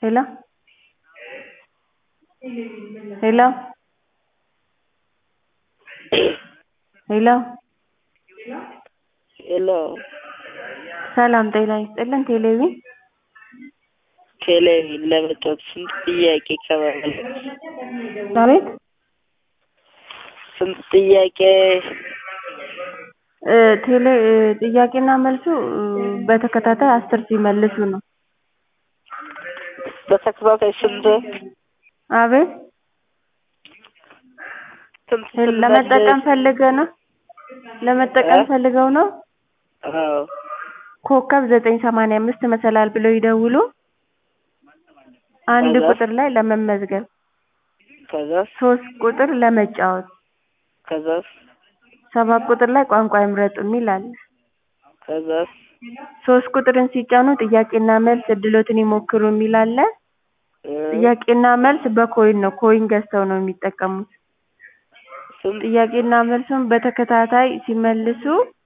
ሄሎ ሄሎ ሄሎ ሄሎ ሰላም ጤና ይስጥልን ቴሌቪዥን ቴሌቪዥን ለመጫወት ስንት ጥያቄ ከመመለስ አቤት ስንት ጥያቄ እ ቴሌ እ ጥያቄና መልሱ እ በተከታታይ አስር ሲመልሱ ነው በተከታታይ ስንት አቤት ስንት ሄል- ለመጠቀም ስንመልስ ፈልገህ ነው ለመጠቀም እ? ፈልገው ነው አዎ ኮከብ ዘጠኝ ሰማንያ አምስት መሰላል ብለው ይደውሉ አንድ ከዛ? ቁጥር ላይ ለመመዝገብ ከዛስ ሶስት ቁጥር ለመጫወት ከዛስ ሰባት ቁጥር ላይ ቋንቋ ይምረጡ የሚል አለ ከዛስ ሶስት ቁጥርን ሲጫኑ ጥያቄና መልስ እድሎትን ይሞክሩ የሚል አለ እ ጥያቄና መልስ በኮይን ነው ኮይን ገዝተው ነው የሚጠቀሙት ስንት ጥያቄና መልሱን በተከታታይ ሲመልሱ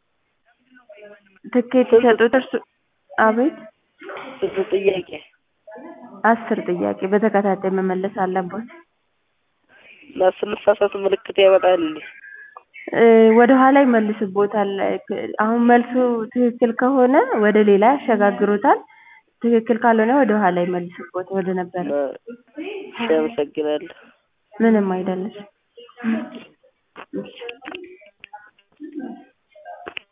ትኬት ስንት ሲሰጡት እርሱ አቤት ስንት ጥያቄ አስር ጥያቄ በተከታታይ መመለስ አለቦት እና ስንሳሳት ምልክት ያመጣል እንዴ እ ወደ ኋላ ይመልስቦታል አሁን መልሱ ትክክል ከሆነ ወደ ሌላ ያሸጋግሩታል ትክክል ካልሆነ ወደ ኋላ ይመልስቦት ወደ ነበረ እና እሺ አመሰግናለሁ ምንም አይደለም